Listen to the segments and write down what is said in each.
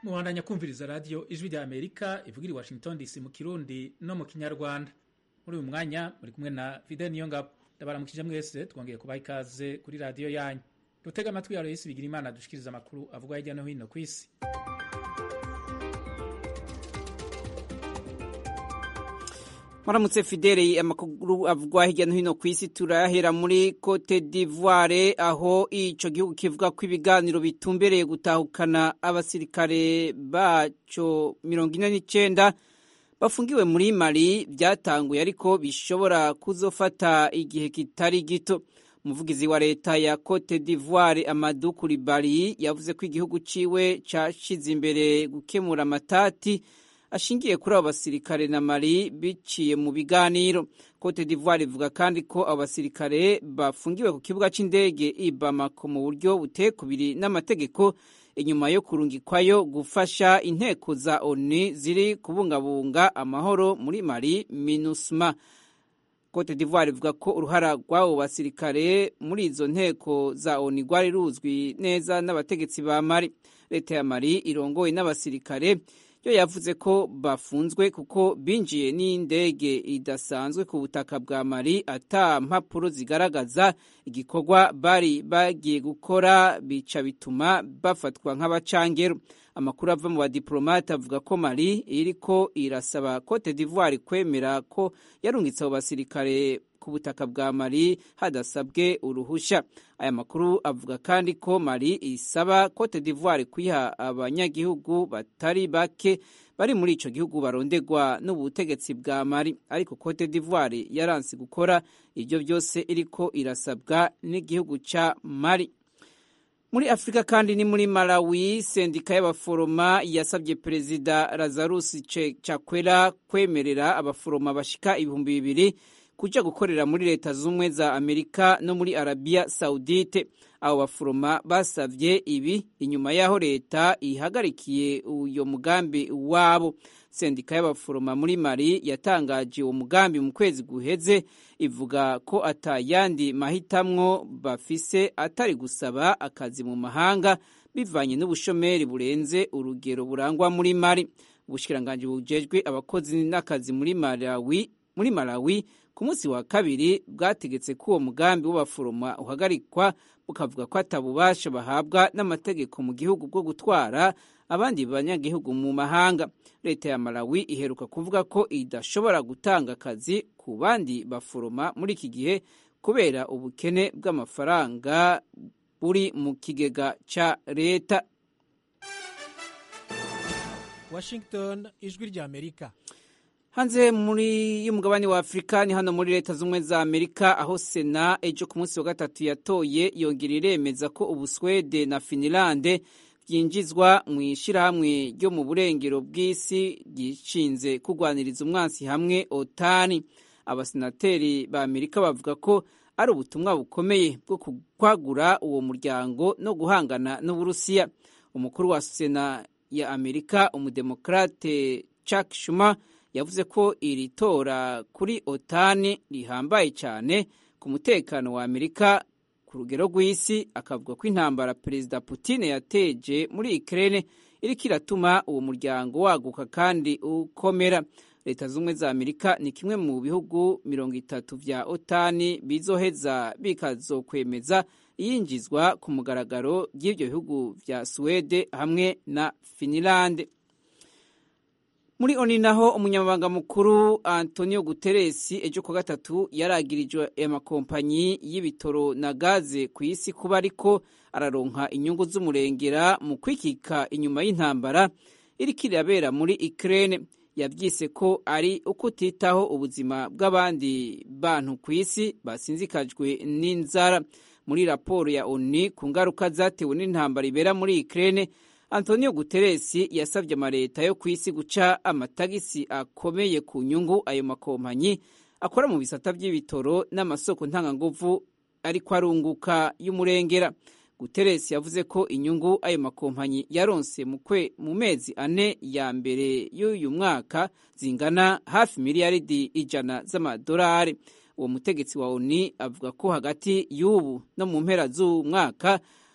mubandanya kumviriza radiyo ijwi rya amerika ivugira i washington dc mu kirundi no mu kinyarwanda muri uyu mwanya muri kumwe na fide niyongabo ndabaramukije mwese twongeye kubaha ikaze kuri radiyo yanyu dutega amatwi ya royisi bigira imana dushikiriza amakuru avugwa hirya no hino ku isi Maramutse Fidele amakuru avugwa hirya no hino ku isi turayahera muri Cote d'Ivoire aho ico gihugu kivuga ko ibiganiro bitumbereye gutahukana abasirikare baco mirongo ine n'icenda bafungiwe muri Mali byatanguye ariko bishobora kuzofata igihe kitari gito umuvugizi wa leta ya Cote d'Ivoire Amadou Coulibaly yavuze ko igihugu ciwe cashize imbere gukemura amatati ashingiye kuri abo basirikare na Mali biciye mu biganiro Cote d'Ivoire ivuga kandi ko abo basirikare bafungiwe ku kibuga c'indege i Bamako mu buryo butekubiri n'amategeko inyuma yo kurungikwayo gufasha inteko za ONU ziri kubungabunga amahoro muri Mali MINUSMA Cote d'Ivoire ivuga ko uruhara rw'abo basirikare muri izo nteko za ONU rwari ruzwi neza n'abategetsi ba Mali leta ya Mali irongowe n'abasirikare yo yavuze ko bafunzwe kuko binjiye n'indege idasanzwe ku butaka bwa Mali ata mpapuro zigaragaza igikorwa bari bagiye gukora bica bituma bafatwa nk'abacangero amakuru ava mu badiplomate avuga ko Mali iriko irasaba Cote d'Ivoire kwemera ko yarungitse abo basirikare ku butaka bwa Mali hadasabwe uruhusha aya makuru avuga kandi ko Mali isaba Cote d'Ivoire kwiha abanyagihugu batari bake bari muri ico gihugu barondegwa n'ubutegetsi bwa Mali ariko Cote d'Ivoire yaranse gukora ivyo byose iriko irasabwa n'igihugu ca Mali muri Afrika kandi ni muri Malawi sendika y'abaforoma yasabye perezida Lazarus Chakwera kwemerera abaforoma bashika ibihumbi bibiri kuja gukorera muri leta z'ubumwe za Amerika no muri Arabia Saudite abo baforoma basavye ibi inyuma y'aho leta ihagarikiye uyo mugambi wabo sendika y'abaforoma muri Mali yatangaje uwo mugambi mu kwezi guheze ivuga ko atayandi mahitamwo bafise atari gusaba akazi mu mahanga bivanye n'ubushomeri burenze urugero burangwa muri Mali ubushikiranganje bujejwe abakozi n'akazi muri Malawi muri Malawi ku munsi wa kabiri bwategetse ko uwo mugambi w'abaforoma uhagarikwa bukavuga ko atabubasha bahabwa n'amategeko mu gihugu bwo gutwara abandi banyagihugu mu mahanga leta ya Malawi iheruka kuvuga ko idashobora gutanga akazi ku bandi baforoma muri iki gihe kubera ubukene bw'amafaranga buri mu kigega ca leta Washington ijwi rya Amerika hanze muri y'umugabane wa Afrika ni hano muri leta z'umwe za Amerika aho Sena ejo ku munsi wa gatatu yatoye yongera iremeza ko Ubuswede na Finlande byinjizwa mu ishyirahamwe ryo mu burengero bw'isi ryishinze kurwaniriza umwansi hamwe otani abasenateri ba Amerika bavuga ko ari ubutumwa bukomeye bwo kwagura uwo muryango no guhangana n'Uburusiya umukuru wa Sena ya Amerika umudemokrate Chuck Schumer yavuze ko iri tora kuri otani rihambaye cyane ku mutekano wa Amerika ku rugero rw'isi akavuga ko intambara perezida Putin yateje muri Ukraine iriko iratuma uwo muryango waguka kandi ukomera leta z'ubumwe za Amerika ni kimwe mu bihugu mirongo itatu vya otani bizoheza bikazokwemeza iyinjizwa ku mugaragaro ry'ivyo bihugu vya Suwede hamwe na Finland muri oni naho umunyamabanga mukuru Antonio Guterres ejo ku gatatu yaragirijwe amakompanyi y'ibitoro na gaze ku isi kuba ariko araronka inyungu z'umurengera mu kwikika inyuma y'intambara iriko irabera muri Ukraine yabyise ko ari ukutitaho ubuzima bw'abandi bantu ku isi basinzikajwe n'inzara muri raporo ya ONU ku ngaruka zatewe n'intambara ibera muri Ukraine Antonio Guterres yasabye amaleta yo ku isi guca amatagisi akomeye ku nyungu ayo makompanyi akora mu bisata by'ibitoro n'amasoko ntanganguvu ariko arunguka y'umurengera Guterres yavuze ko inyungu ayo makompanyi yaronse mu mezi ane ya mbere y'uyu mwaka zingana hafi miliyaridi ijana z'amadolari uwo mutegetsi wa ONU avuga ko hagati y'ubu no mu mpera z'umwaka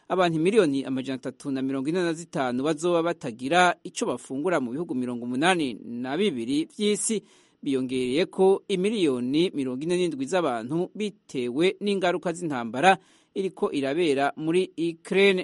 abantu miliyoni amajana atatu na mirongo ine na zitanu bazoba batagira ico bafungura mu bihugu mirongo umunani na bibiri vy'isi biyongereye ko imiliyoni mirongo ine n'indwi z'abantu bitewe n'ingaruka z'intambara iriko irabera muri Ukraine.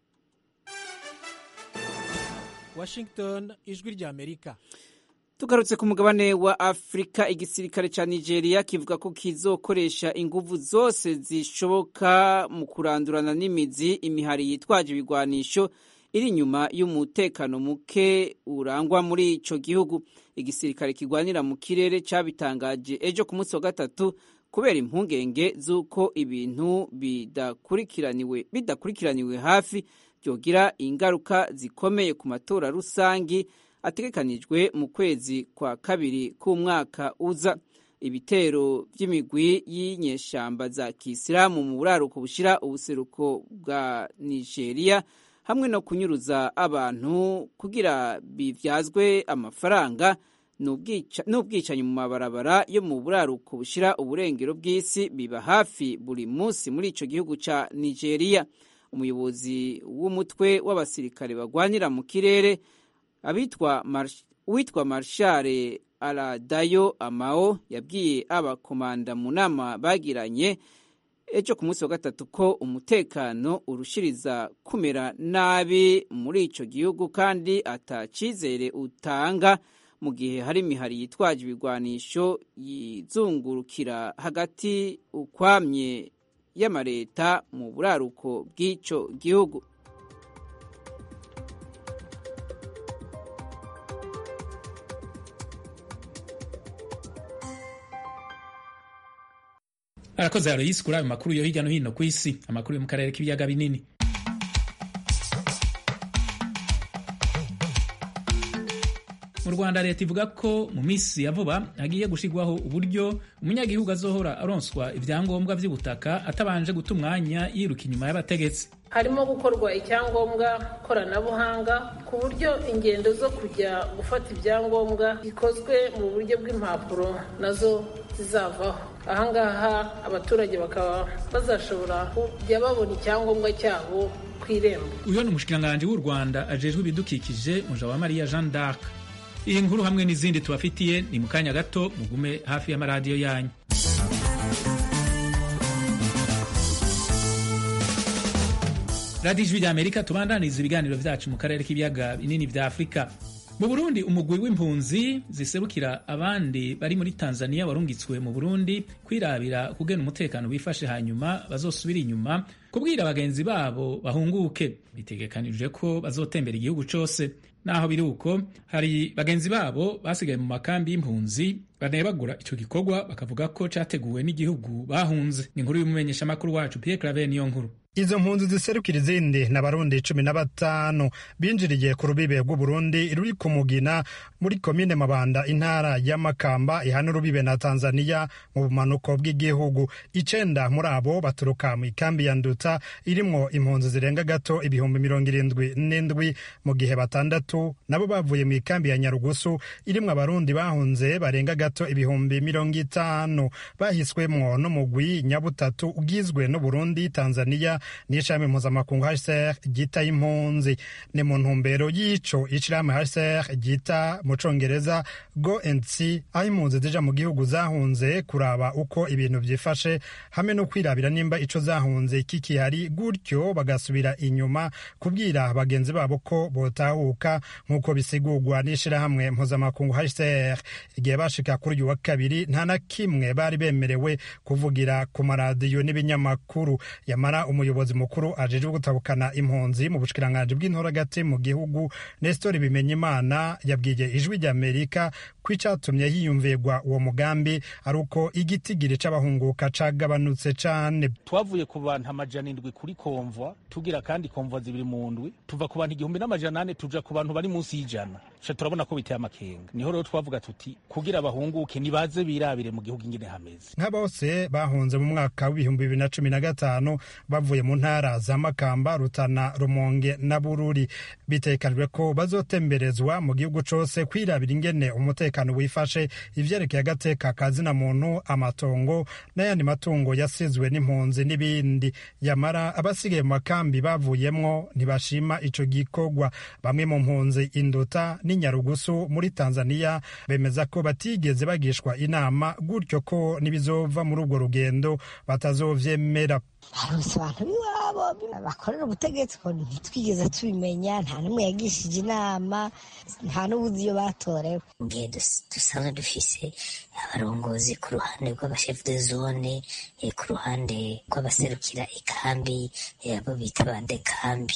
Washington ijwi rya Amerika tugarutse ku mugabane wa afurika igisirikare ca nigeria kivuga ko kizokoresha inguvu zose zishoboka mu kurandurana n'imizi imihari yitwaje ibigwanisho iri inyuma y'umutekano muke urangwa muri ico gihugu igisirikare kigwanira mu kirere cabitangaje ejo ku munsi wa gatatu kubera impungenge z'uko ibintu bidakurikiraniwe bidakurikiraniwe hafi byogira ingaruka zikomeye ku matora rusangi ategekanijwe mu kwezi kwa kabiri k'umwaka uza ibitero by'imigwi y'inyeshamba za kisilamu mu buraruko bushira ubuseruko bwa nigeria hamwe no kunyuruza abantu kugira bivyazwe amafaranga n'ubwicanyi mu mabarabara yo mu buraruko bushira uburengero bw'isi biba hafi buri munsi muri ico gihugu ca nigeria umuyobozi w'umutwe w'abasirikare bagwanira mu kirere abitwa uwitwa marshare aradayo amao yabwiye abakomanda mu nama bagiranye ejo ku munsi wa gatatu ko umutekano urushiriza kumera nabi muri ico gihugu kandi atacizere utanga mu gihe hari imihari yitwaje ibigwanisho yizungurukira hagati ukwamye y'amareta mu buraruko bw'ico gihugu arakoze Aloysi kuri ayo makuru yo hirya no hino ku isi amakuru yo mu karere k'ibiyaga binini mu rwanda leta ivuga ko mu minsi ya vuba hagiye gushyirwaho uburyo umunyagihugu azohora aronswa ibyangombwa by'ubutaka atabanje guta umwanya yiruka inyuma y'abategetsi harimo gukorwa icyangombwa koranabuhanga ku buryo ingendo zo kujya gufata ibyangombwa zikozwe mu buryo bw'impapuro nazo zizavaho ahangaha abaturage bakaba bazashobora kujya babona icyangombwa cyabo ku irembo uyu ni umushikiranganji w'u rwanda ajejwe ibidukikije Mujawamariya jean d'arc iyi nkuru hamwe n'izindi tubafitiye ni mu kanya gato mugume hafi y'amaradiyo yanyu radiyo ijwi ry'amerika tubandaniza ibiganiro vyacu mu karere k'ibiyaga binini vya afurika mu burundi umugwi w'impunzi ziserukira abandi bari muri tanzania warungitswe mu burundi kwirabira kugena umutekano wifashe hanyuma bazosubira inyuma kubwira bagenzi babo bahunguke bitegekanijwe ko bazotembera igihugu cose naho biri uko hari bagenzi babo basigaye mu makambi y'impunzi banebagura ico gikorwa bakavuga ko categuwe n'igihugu bahunze ni inkuru y'umumenyeshamakuru wacu Pierre Claver niyo nkuru izo mpunzi ziserukira izindi ni abarundi cumi na batanu binjiriye ku rubibe rw'uburundi ruri ku mugina muri komine mabanda intara ya makamba ihana urubibe na tanzania mu bumanuko bw'igihugu icenda muri abo baturuka mu ikambi ya nduta irimwo impunzi zirenga gato ibihumbi mirongo irindwi n'indwi mu gihe batandatu nabo bavuye mu ikambi ya nyarugusu irimwo abarundi bahunze barenga gato ibihumbi mirongo itanu bahiswemwo n'umugwi nyabutatu ugizwe n'uburundi tanzania n'ishami mpuzamakungu HCR ryita impunzi ni mu ntumbero y'ico ishirahamwe HCR ryita mu congereza go and see aho impunzi zija mu gihugu zahunze kuraba uko ibintu vyifashe hamwe no kwirabira nimba ico zahunze kikihari gutyo bagasubira inyuma kubwira bagenzi babo ko botahuka nk'uko bisigurwa n'ishirahamwe mpuzamakungu HCR igihe bashika kuri uyu wa kabiri nta na kimwe bari bemerewe kuvugira ku maradiyo n'ibinyamakuru yamara umuyobozi umuyobozi mukuru ajejwe gutabukana impunzi mu bushikiranganji bw'intoragati mu gihugu Nestor Bimenyimana yabwiye ijwi ry'Amerika ko icatumye hiyumvirwa uwo mugambi ari uko igitigiri c'abahunguka cagabanutse cane twavuye ku bantu amajana indwi kuri komvwa tugira kandi komvwa zibiri mu ndwi tuva ku bantu igihumbi n'amajana ane tuja ku bantu bari munsi y'ijana ca turabona ko biteye amakenga niho rero twavuga tuti kugira bahunguke nibaze birabire mu gihugu ingene hameze nka bose bahunze mu mwaka w'ibihumbi bibiri na cumi na gatanu bavuye mu ntara za makamba rutana rumonge na bururi bitekanijwe ko bazotemberezwa mu gihugu cose kwirabira ingene umutekano wifashe ivyerekeye agateka ka zina muntu amatongo n'ayandi matungo yasizwe n'impunzi n'ibindi yamara abasigaye mu makambi bavuyemwo ntibashima ico gikorwa bamwe mu mpunzi induta n'inyarugusu muri tanzania bemeza ko batigeze bagishwa inama gutyo ko n'ibizova muri urwo rugendo batazovyemera barose abantu b'iwabo bakorera ubutegetsi ko ntitwigeze tubimenya nta n'umwe yagishije inama nta n'ubuzi iyo batorewe ngiye dusanzwe dufise abarongozi ku ruhande rw'abashefu de zone ku ruhande rw'abaserukira ikambi abo bita bande kambi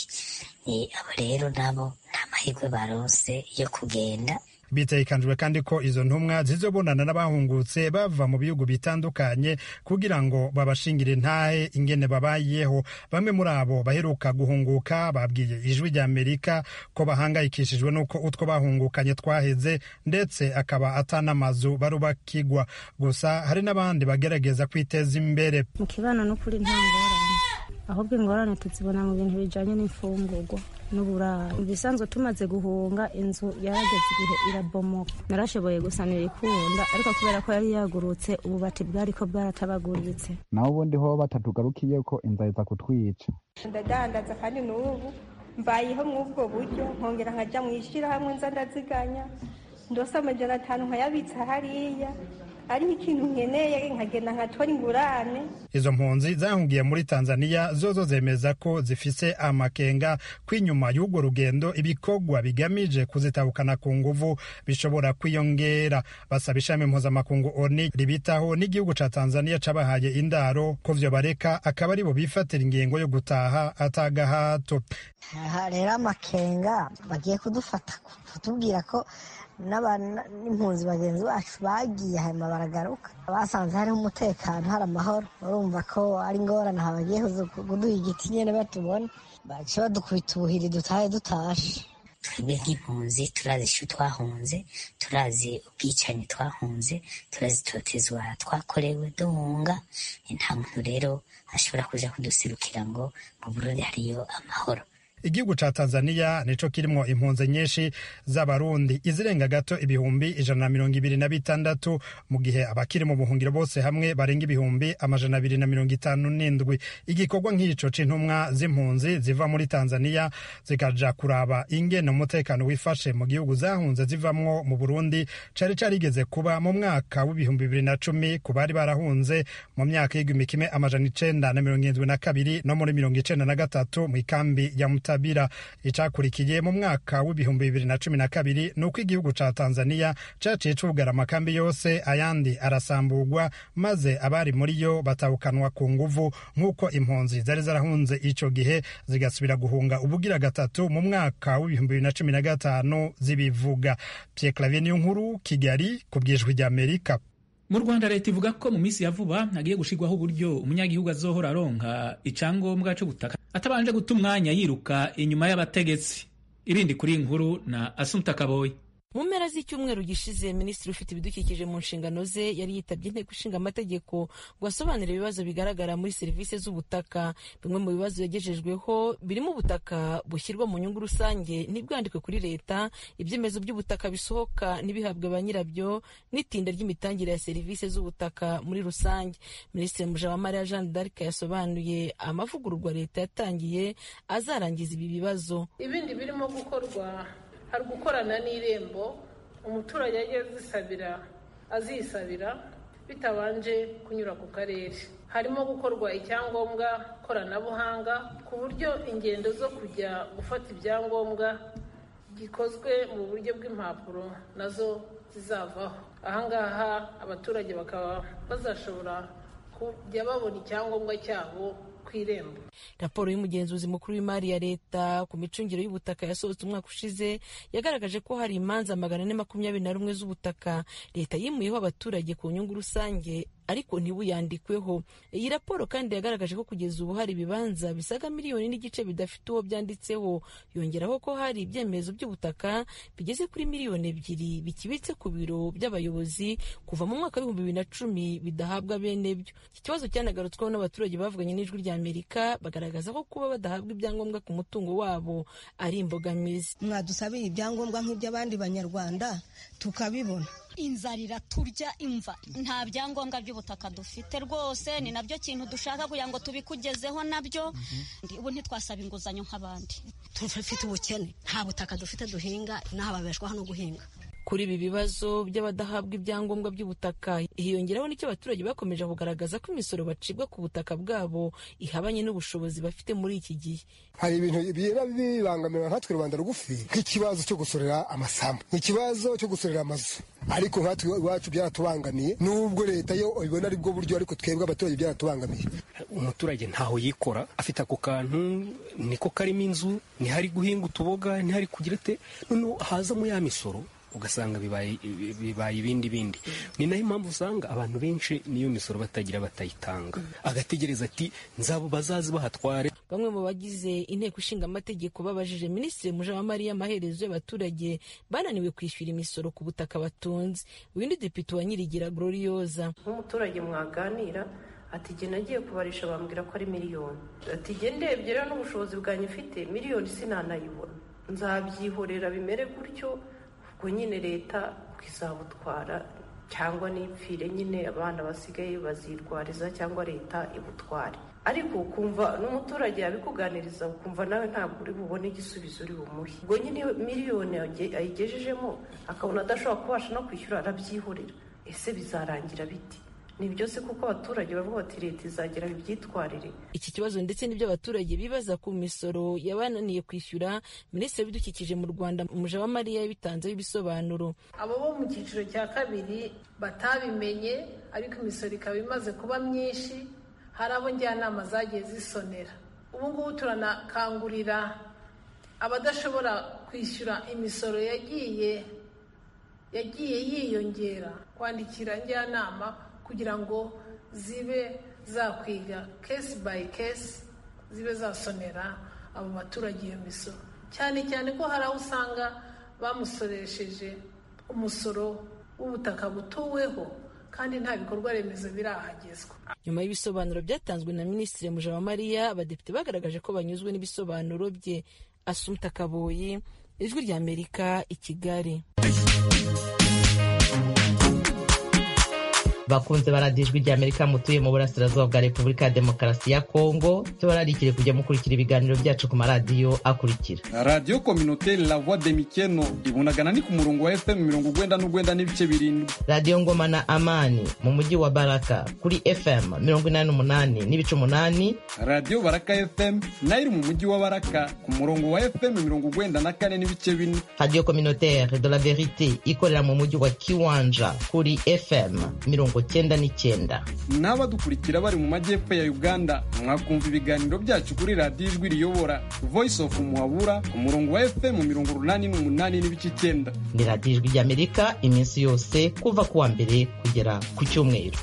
abo rero nabo nta mahirwe baronse yo kugenda bitekanijwe kandi ko izo ntumwa zizobonana n'abahungutse bava mu bihugu bitandukanye kugira ngo babashingire intahe ingene babayeho bamwe muri abo baheruka guhunguka babwiye ijwi rya amerika ko bahangayikishijwe n'uko utwo bahungukanye twaheze ndetse akaba atanamazu barubakigwa gusa hari n'abandi bagerageza kwiteza imbere mu kibano n'ukuri nta ngorane ahubwo ingorane tuzibona mu bintu bijanye n'imfungurwa n'uburaro ibisanzwe tumaze guhunga inzu yarageze igihe irabomoka narashoboye gusanira ikunda ariko kubera ko yari yagurutse ububati bwariko bwaratabaguritse naho ubundi ho batatugarukiye ko inzara iza kutwica ndadandaza kandi n'ubu mbayeho mw'ubwo buryo nkongera nkaja mw'ishirahamwe nza ndaziganya ndose amajana atanu nkayabitsa hariya ariho ikintu nkeneye nkagenda nkatora ingurane izo mpunzi zahungiye muri tanzania zozo zemeza ko zifise amakenga ko inyuma y'urwo rugendo ibikorwa bigamije kuzitabukana ku nguvu bishobora kwiyongera basaba ishami mpuzamakungu oni ribitaho n'igihugu ca tanzania cabahaye indaro ko vyo bareka akaba aribo bifatira ingingo yo gutaha atagahato aha rero amakenga bagiye kudufata kutubwira ko n'impunzi bagenzi bacu bagiye hanyuma baragaruka basanze hariho umutekano hari amahoro urumva ko ari ingorane aha bagiye kuduha igiti nyine batubona baciye badukubita ubuhiri dutahe dutashe twebwe nk'impunzi turazi ishu twahunze turazi ubwicanyi twahunze turazi itotezwa twakorewe duhunga nta muntu rero ashobora kuja kuduserukira ngo mu burundi hariyo amahoro igihugu ca tanzania nico kirimwo impunzi nyinshi z'abarundi izirenga gato ibihumbi ijana na mirongo ibiri na bitandatu mu gihe abakiri mu buhungiro bose hamwe barenga ibihumbi amajana abiri na mirongo itanu n'indwi igikorwa nk'ico c'intumwa z'impunzi ziva muri tanzania zikaja kuraba ingene umutekano wifashe mu gihugu zahunze zivamwo mu burundi cari carigeze kuba mu mwaka w'ibihumbi bibiri na cumi ku bari barahunze mu myaka y'igihumbi kimwe amajana icenda na mirongo irindwi na kabiri no muri mirongo icenda na gatatu mw'ikambi ya muta Tabira icakurikiye mu mwaka w'ibihumbi bibiri na cumi na kabiri ni uko igihugu ca Tanzania caciye cugara amakambi yose ayandi arasamburwa maze abari muri yo batahukanwa ku nguvu nk'uko impunzi zari zarahunze ico gihe zigasubira guhunga ubugira gatatu mu mwaka w'ibihumbi bibiri na cumi na gatanu zibivuga Pierre Claver niyo nkuru Kigali ku bwijwi rya Amerika mu rwanda leta ivuga ko mu minsi ya vuba hagiye gushirwaho uburyo umunyagihugu azohora aronka icangombwa co gutaka atabanje guta umwanya yiruka inyuma y'abategetsi ibindi kuri inkuru na asumta kaboyi mu mpera z'icyumweru gishize minisitiri ufite ibidukikije mu nshingano ze yari yitabye inteko ishinga amategeko ngo asobanure ibibazo bigaragara muri serivisi z'ubutaka bimwe mu bibazo yagejejweho birimo ubutaka bushyirwa mu nyungu rusange ntibwandikwe kuri leta ibyemezo by'ubutaka bisohoka ntibihabwe ba nyirabyo n'itinda ry'imitangire ya serivisi z'ubutaka muri rusange minisitiri mujawamariya jeanne d'arc yasobanuye amavugururwa leta yatangiye azarangiza ibi bibazo ibindi birimo gukorwa hari gukorana n'irembo umuturage ajya azisabira azisabira bitabanje kunyura ku karere harimo gukorwa icyangombwa koranabuhanga ku buryo ingendo zo kujya gufata ibyangombwa gikozwe mu buryo bw'impapuro nazo zizavaho ahangaha abaturage bakaba bazashobora kujya babona icyangombwa cyabo ku irembo raporo y'umugenzuzi mukuru w'imari ya leta ku micungire y'ubutaka yasohotse umwaka ushize yagaragaje ko hari imanza magana ane makumyabiri na rumwe z'ubutaka leta yimuyeho abaturage ku nyungu rusange ariko ntibuyandikweho iyi raporo kandi yagaragaje ko kugeza ubu hari ibibanza bisaga miliyoni n'igice bidafite uwo byanditseho yongeraho ko hari ibyemezo by'ubutaka bigeze kuri miliyoni ebyiri bikibitse ku biro by'abayobozi kuva mu mwaka w'ibihumbi bibiri na cumi bidahabwa bene byo iki kibazo cyanagarutsweho n'abaturage bavuganye n'ijwi rya amerika bagaragaza ko kuba badahabwa ibyangombwa ku mutungo wabo ari imbogamizi mwadusabiye ibyangombwa nk'iby'abandi banyarwanda tukabibona inzara iraturya imva nta byangombwa by'ubutaka dufite rwose ni nabyo kintu dushaka kugira ngo tubikugezeho nabyo ubu ntitwasaba inguzanyo nk'abandi tufite ubukene nta butaka dufite duhinga n'aha babeshwaho no guhinga kuri ibi bibazo by'abadahabwa ibyangombwa by'ubutaka hiyongeraho n'icyo abaturage bakomeje kugaragaza ko imisoro bacibwa ku butaka bwabo ihabanye n'ubushobozi bafite muri iki gihe hari ibintu biba bibangamira nkatwe rubanda rugufi nk'ikibazo cyo gusorera amasambu nk'ikibazo cyo gusorera amazu ariko nkatwe iwacu byaratubangamiye nubwo leta yo ibona ari bwo buryo ariko twebwe abaturage byaratubangamiye umuturage ntaho yikora afite ako kantu niko karimo inzu ntihari guhinga utuboga ntihari kugira ate noneho hazamo ya misoro ugasanga bibaye bibaye ibindi bindi ni nayo impamvu usanga abantu benshi niyo misoro batagira batayitanga agategereza ati nzabo bazazi bahatware bamwe mu bagize inteko ishinga amategeko babajije minisitiri mujawamariya amaherezo y'abaturage bananiwe kwishyura imisoro ku butaka batunze uwindi depite wa nyirigira glorioza nk'umuturage mwaganira ati jye nagiye kubarisha bambwira ko ari miliyoni ati jye ndebye rero n'ubushobozi bwanyu ufite miliyoni sinanayibona nzabyihorera bimere gutyo ubwo nyine leta izabutwara cyangwa n'ipfire nyine abana basigaye bazirwariza cyangwa leta ibutware ariko ukumva n'umuturage yabikuganiriza ukumva nawe ntabwo uri bubone igisubizo uri bumuhe ubwo nyine miliyoni ayigejejemo akabona adashobora kubasha no kwishyura arabyihorera ese bizarangira biti ni byose kuko abaturage bavuga bati leta izagera ibyitwarire iki kibazo ndetse n'ibyo abaturage bibaza ku misoro yabananiye kwishyura minisitiri w'ibidukikije mu rwanda mujawamariya yabitanzeho ibisobanuro abo bo mu cyiciro cya kabiri batabimenye ariko imisoro ikaba imaze kuba myinshi hari abo njyanama zagiye zisonera ubu ngubu turanakangurira abadashobora kwishyura imisoro yagiye yagiye yiyongera kwandikira njyanama kugira ngo zibe zakwiga kesi bayi kesi zibe zasonera abo baturage iyo misoro cyane cyane ko hari aho usanga bamusoresheje umusoro w'ubutaka butuweho kandi nta bikorwa remezo birahagezwa nyuma y'ibisobanuro byatanzwe na minisitiri mujawamariya abadepite bagaragaje ko banyuzwe n'ibisobanuro bye asumta kaboyi ijwi ry'amerika i kigali bakunze baradiye ijwi ry'amerika mutuye mu burasirazuba bwa repubulika ya demokarasi ya kongo tubararikire kujya mukurikira ibiganiro byacu ku maradiyo akurikira radiyo kominoteri la voix de mikeno ibunagana ni ku murongo wa fm mirongo ugwenda n'ugwenda n'ibice birindwi radiyo ngoma na amani mu mujyi wa baraka kuri fm mirongo inani n'umunani n'ibice umunani radiyo baraka fm nayo iri mu mujyi wa baraka ku murongo wa fm mirongo ugwenda na kane n'ibice bine radiyo kominoteri de la verite ikorera mu mujyi wa kiwanja kuri fm mirongo cyenda n'icyenda n'abadukurikira bari mu majyepfo ya uganda mwakumva ibiganiro byacu kuri radiyo ijwi riyobora voice of muhabura ku murongo wa fm mirongo urunani n'umunani n'ibice icyenda ni radiyo ijwi ry'amerika iminsi yose kuva ku wa mbere kugera ku cyumweru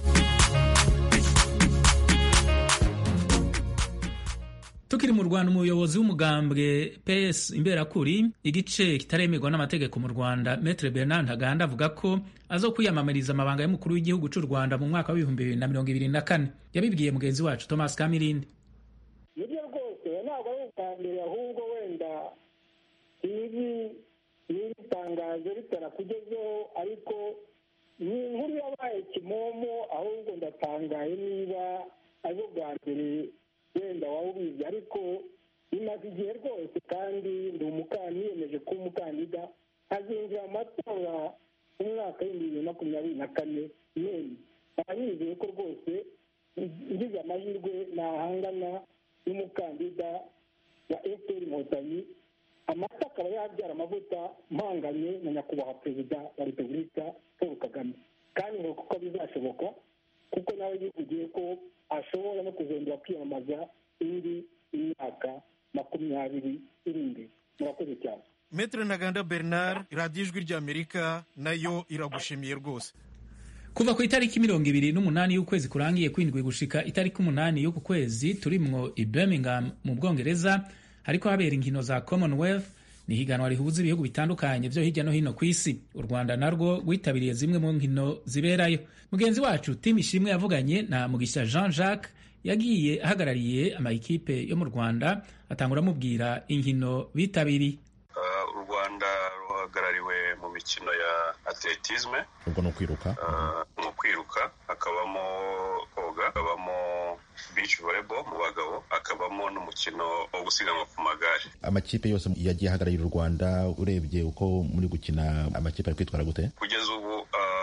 tukiri mu rwanda umuyobozi w'umugambwe ps imberakuri igice kitaremerwa n'amategeko mu rwanda metre bernard ntaganda avuga ko azo kwiyamamariza amabanga y'umukuru w'igihugu cy'u rwanda mu mwaka w'ibihumbi bibiri na mirongo ibiri na kane yabibwiye mugenzi wacu thomas kamirindi nibyo rwose ntabwo ari ubwa mbere ahubwo wenda ibi n'iri tangazo ritarakugezeho ariko ni inkuru yabaye kimomo ahubwo ndatangaye niba ari ubwa mbere wenda waba ubizi ariko bimaze igihe rwose kandi ndi umukandida niyemeje kuba umukandida hazinjira amatora umwaka w'ibihumbi bibiri na makumyabiri na kane none nkaba nizeye ko rwose ngize amahirwe nahangana n'umukandida wa efuperi inkotanyi amata akaba yabyara amavuta mpanganye na nyakubahwa perezida wa repubulika paul kagame kandi ngo kuko bizashoboka kuko nawe yivugiye ko ashobora no kuzongera kwiyamamaza indi myaka makumyabiri iri imbere murakoze cyane metere ntaganda bernard radiyo ijwi ry'amerika nayo iragushimiye rwose kuva ku itariki mirongo ibiri n'umunani y'ukwezi kurangiye kwindwi gushika itariki umunani y'uku kwezi turimwo i birmingham mu bwongereza hariko habera inkino za commonwealth ni higanwa rihuza ibihugu bitandukanye vyo hirya no hino ku isi u rwanda narwo rwitabiriye zimwe mu nkino ziberayo mugenzi wacu tim ishimwe yavuganye na mugisha jean jacques yagiye ahagarariye amayikipe yo mu rwanda atangura amubwira inkino bitabiriye u rwanda ruhagarariwe mu mikino ya atletisme ubwo ni ukwiruka mu kwiruka hakabamo koga hakabamo beach volleyball mu bagabo hakabamo n'umukino wo gusiganwa ku magare amakipe yose yagiye ahagararira u rwanda urebye uko muri gukina amakipe ari kwitwara gute kugeza ubu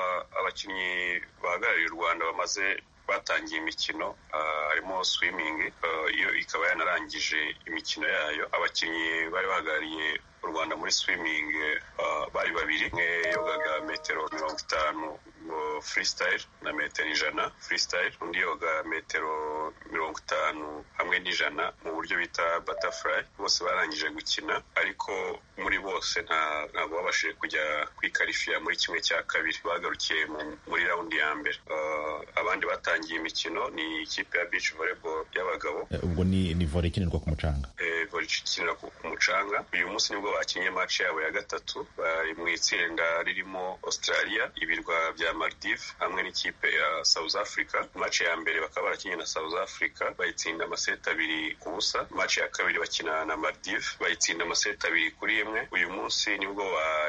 abakinnyi bahagarariye u rwanda bamaze batangiye imikino harimo swimming iyo ikaba yanarangije imikino yayo abakinnyi bari bahagarariye u rwanda muri swimming bari babiri umwe yogaga metero mirongo itanu freestyle na metero ijana freestyle undi yoga metero mirongo itanu hamwe n'ijana mu buryo bita butterfly bose barangije gukina ariko muri bose ntabwo babashije kujya kwikarifiya muri kimwe cya kabiri bagarukiye muri raundi ya mbere abandi batangiye imikino ni ikipe ya beach volleyball y'abagabo ubwo ni ni volley ikinirwa ku mucanga volley ikinirwa ku mucanga uyu munsi nibwo bakinnye match yabo ya gatatu bari mu itsinda ririmo australia ibirwa bya maldive hamwe n'ikipe ya south africa match ya mbere bakaba barakinnye na south africa bayitsinda amaseti abiri ku busa match ya kabiri bakina na maldive bayitsinda amaseti abiri kuri imwe uyu munsi nibwo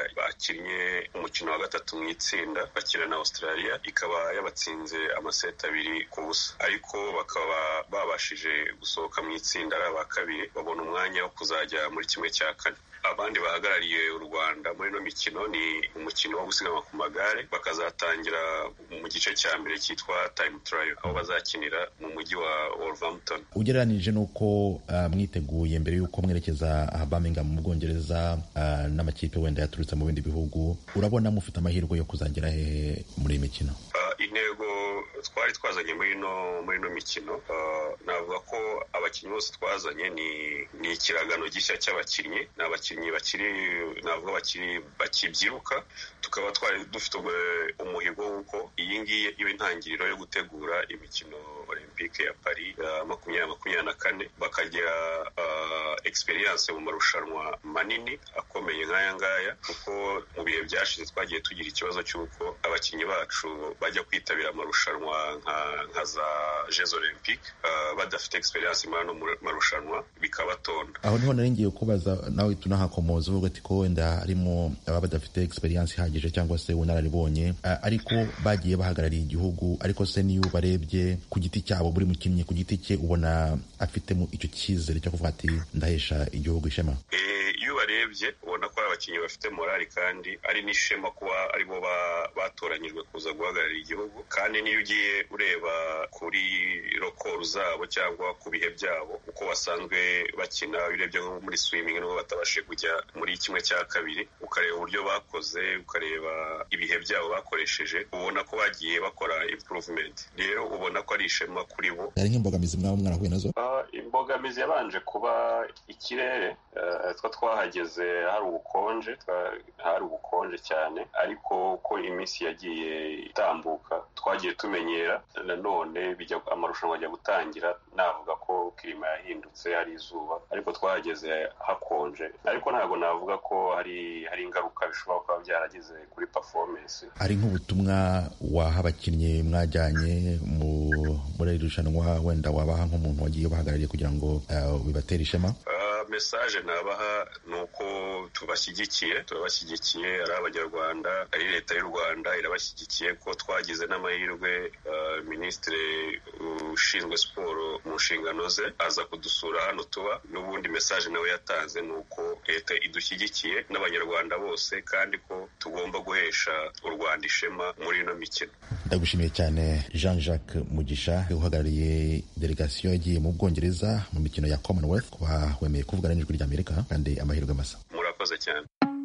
bakinnye umukino wa gatatu mu itsinda bakina na australia ikaba yabatsinze amaseti abiri ku busa ariko bakaba babashije gusohoka mu itsinda ari aba kabiri babona umwanya wo kuzajya muri kimwe cya kane abandi bahagarariye u rwanda muri ino mikino ni umukino wo gusiganwa ku magare bakazatangira mu gice cya mbere cyitwa time trial aho bazakinira mu mujyi wa wolverhampton ugereranije n'uko uh, mwiteguye mbere y'uko mwerekeza aha birmingham mu bwongereza uh, n'amakipe wenda yaturutse mu bindi bihugu urabona mufite amahirwe yo kuzagera hehe muri iyi mikino uh, intego twari twazanye muri ino muri ino mikino navuga ko abakinnyi bose twazanye ni ni ikiragano gishya cy'abakinnyi ni abakinnyi bakiri navuga bakiri bakibyiruka tukaba twari dufite umuhigo w'uko iyi ngiyi iba intangiriro yo gutegura imikino olympique ya paris ya makumyabiri makumyabiri na kane bakagira experience mu marushanwa manini akomeye nk'aya ngaya kuko mu bihe byashize twagiye tugira ikibazo cy'uko abakinnyi bacu bajya kwitabira amarushanwa nka za jeux olympique badafite experience muri ano marushanwa bikabatonda aho niho nari ngiye kubaza nawe tunahakomoza uvuga ati ko wenda harimo ababa badafite experience ihagije cyangwa se ubunararibonye ariko bagiye bahagarariye igihugu ariko se niyo barebye ku giti cyabo buri mukinnyi ku giti cye ubona afitemo icyo cyizere cyo kuvuga ati ndahesha igihugu ishema iyo ubarebye ubona ko ari abakinnyi bafite morali kandi ari n'ishema kuba aribo batoranyijwe kuza guhagararira igihugu kandi niyo ugiye ureba kuri rokoru zabo cyangwa ku bihe byabo uko basanzwe bakina urebye nko muri swimming nubwo batabashije kujya muri kimwe cya kabiri ukareba uburyo bakoze ukareba ibihe byabo bakoresheje ubona ko bagiye bakora improvement rero ubona ko ari ishema kuri bo hari nk'imbogamizi mwaba mwarahuye nazo imbogamizi yabanje kuba ikirere twa twahageze hari ubukonje hari ubukonje cyane ariko uko iminsi yagiye itambuka twagiye tumenyera nanone amarushanwa ajya gutangira navuga ko kirima yahindutse hari izuba ariko twahageze hakonje ariko ntabwo navuga ko hari hari ingaruka bishobora kuba byaragize kuri performance hari nk'ubutumwa waha abakinnyi mwajyanye muri iri rushanwa wenda wabaha nk'umuntu wagiye ubahagarariye kugira ngo bibatere ishema mesaje nabaha ni uko tubashyigikiye turabashyigikiye ari abanyarwanda ari leta y'u rwanda irabashyigikiye ko twagize n'amahirwe minisitiri ushinzwe siporo mu nshingano ze aza kudusura hano tuba n'ubundi mesaje nawe yatanze ni uko leta idushyigikiye n'abanyarwanda bose kandi ko tugomba guhesha u rwanda ishema muri ino mikino ndagushimiye cyane jean jacques mugisha uhagarariye delegasiyo yagiye mu bwongereza mu mikino ya commonwealth kuba wemeye kuvugana n'ijwi ry'amerika kandi amahirwe masa murakoze cyane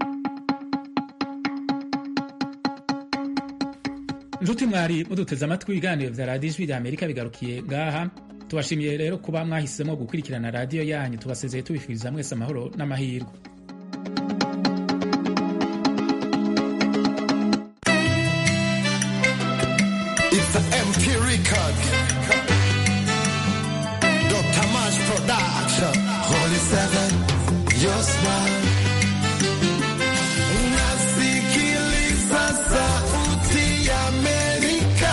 inshuti mwari muduteze amatwi ibiganiro bya radiyo ijwi rya amerika bigarukiye ngaha tubashimiye rero kuba mwahisemo gukurikirana radiyo yanyu tubasezeye tubifuriza mwese amahoro n'amahirwe Record. Dr. Mash Production. Holy Seven, your smile. Nasikiliza sauti ya Amerika.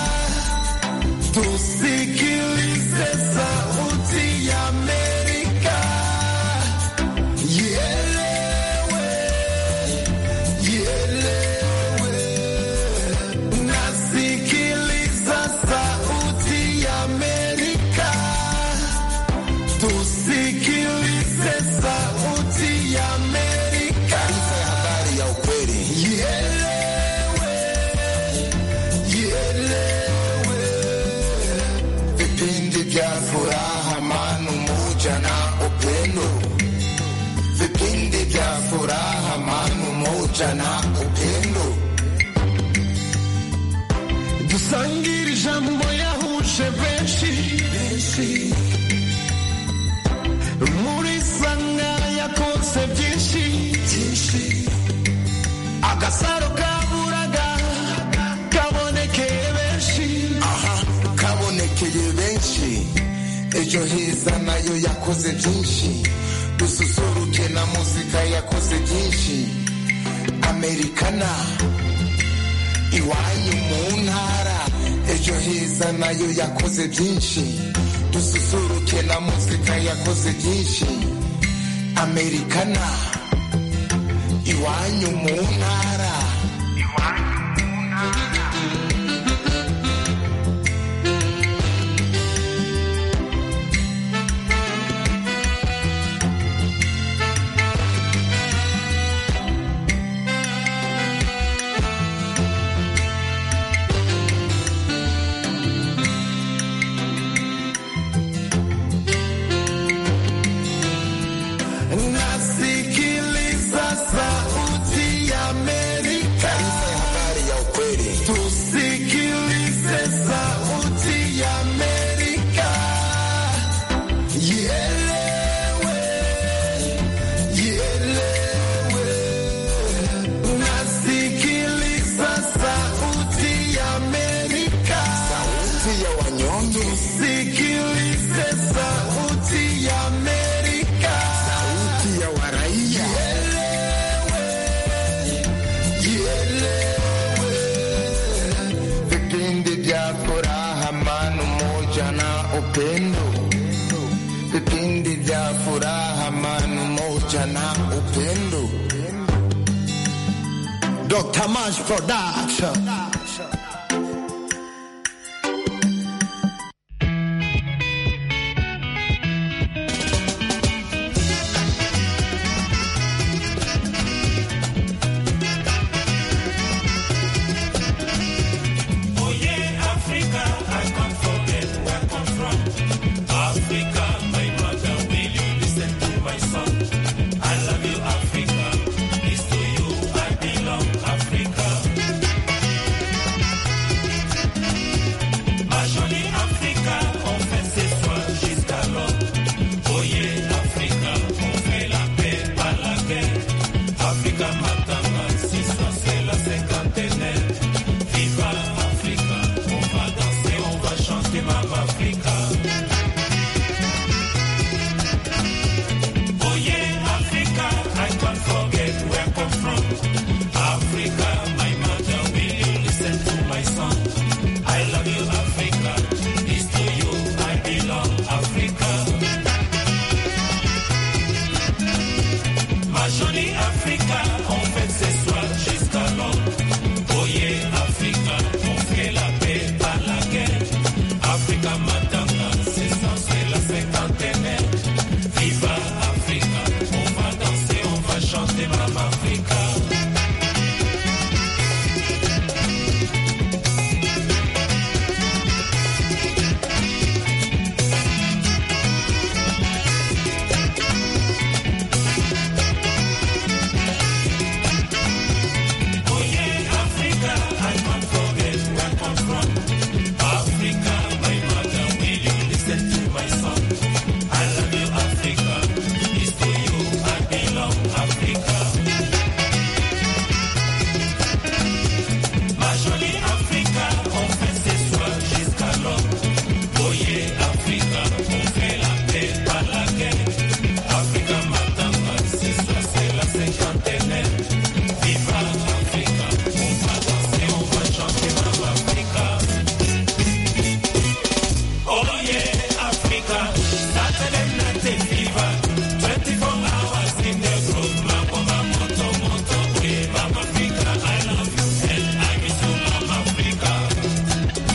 Tusikilize sauti ya Amerika. Ielewe, ielewe. Nasikiliza sauti ya Amerika. Tusikilize sauti ya Amerika. Taarifa ya habari ya ukweli. Ielewe, ielewe. Vipindi vya furaha, amani, umoja na upendo. Vipindi vya furaha, amani, umoja na upendo. dusangire ijambo yahuje benshi muri sanga yakoze byinshi byinshi agasaro kaburaga kabonekeye benshi aha kabonekeye benshi ejo heza nayo yakoze byinshi dususuruke na muzika yakoze byinshi amerikana iwanyu mu ntara ejo heza nayo yakoze byinshi dususuruke na muzika yakoze byinshi amerikana iwanyu mu ntara nasikiliza sauti ya Amerika. Taarifa ya habari ya ukweli. Tusikilize sauti ya Amerika. Ielewe, ielewe. Nasikiliza sauti ya Amerika. Sauti ya wanyonge. Tusikilize sauti ya Amerika. Sauti ya waraia. Vipindi vya furaha, amani, umoja na upendo. Vipindi vya furaha, amani, umoja na upendo. Dr. Mash Production.